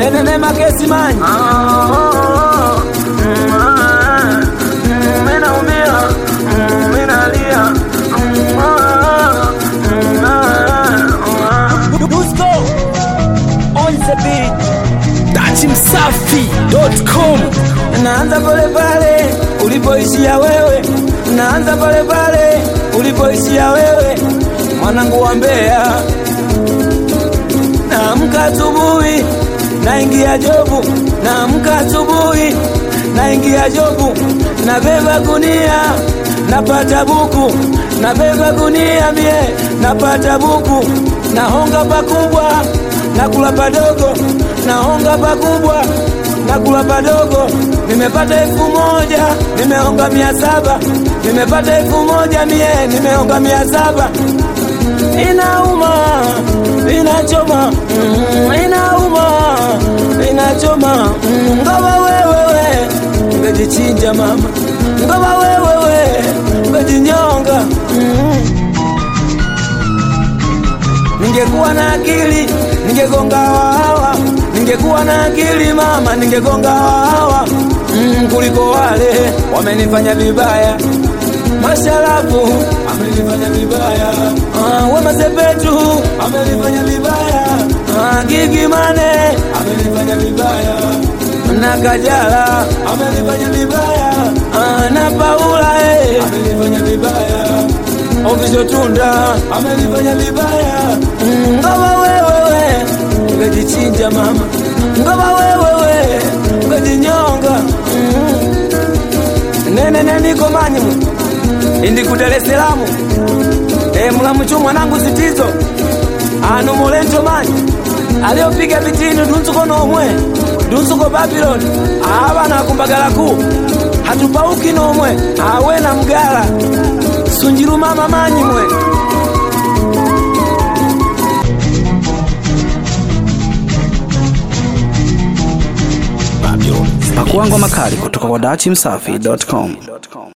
nenene makesi manyi minaumia minalia Dusko on the beat. Datimsafi.com naanza pale pale ulipoishia wewe, naanza pale pale ulipoishia wewe, mwanangu wa Mbeya. Naamka asubuhi naingia jobu, naamka asubuhi naingia jobu, nabeba gunia napata buku, nabeba gunia mie napata buku, nahonga pakubwa nakula padogo, nahonga pakubwa nakula padogo. Nimepata elfu moja nimeonga mia saba nimepata elfu moja mie nimeonga mia saba inauma inachoma mm, inauma inachoma mm, ngoma wewewe ngejichinja mama ngoma wewewe ngejinyonga mm. Ningekuwa na akili ningegonga hawa, ningekuwa na akili mama, ningegonga hawa mm, kuliko wale wamenifanya vibaya. Masharafu amenifanya vibaya, ah, Wema Sepetu amenifanya vibaya, ah, Gigi Mane amenifanya vibaya na Kajala amenifanya vibaya, ah, na Paula eh, amenifanya vibaya Ofisho Tunda amenifanya vibaya, Mm, ngoma wewewe ngejichinja mama, ngoma wewewe ngejinyonga Mm. nene neniko manyimu indi ku Dar es Salaam e, mulamuchu mwanangu zitizo anu mulento manyi aliopiga vitini dunsuko nomwe dunsuko Babylon abana kumbagalaku hatupauki nomwe awe na mgala sunjiru mama manyi mwe Pakua ngoma kali kutoka kwa datimsafi.com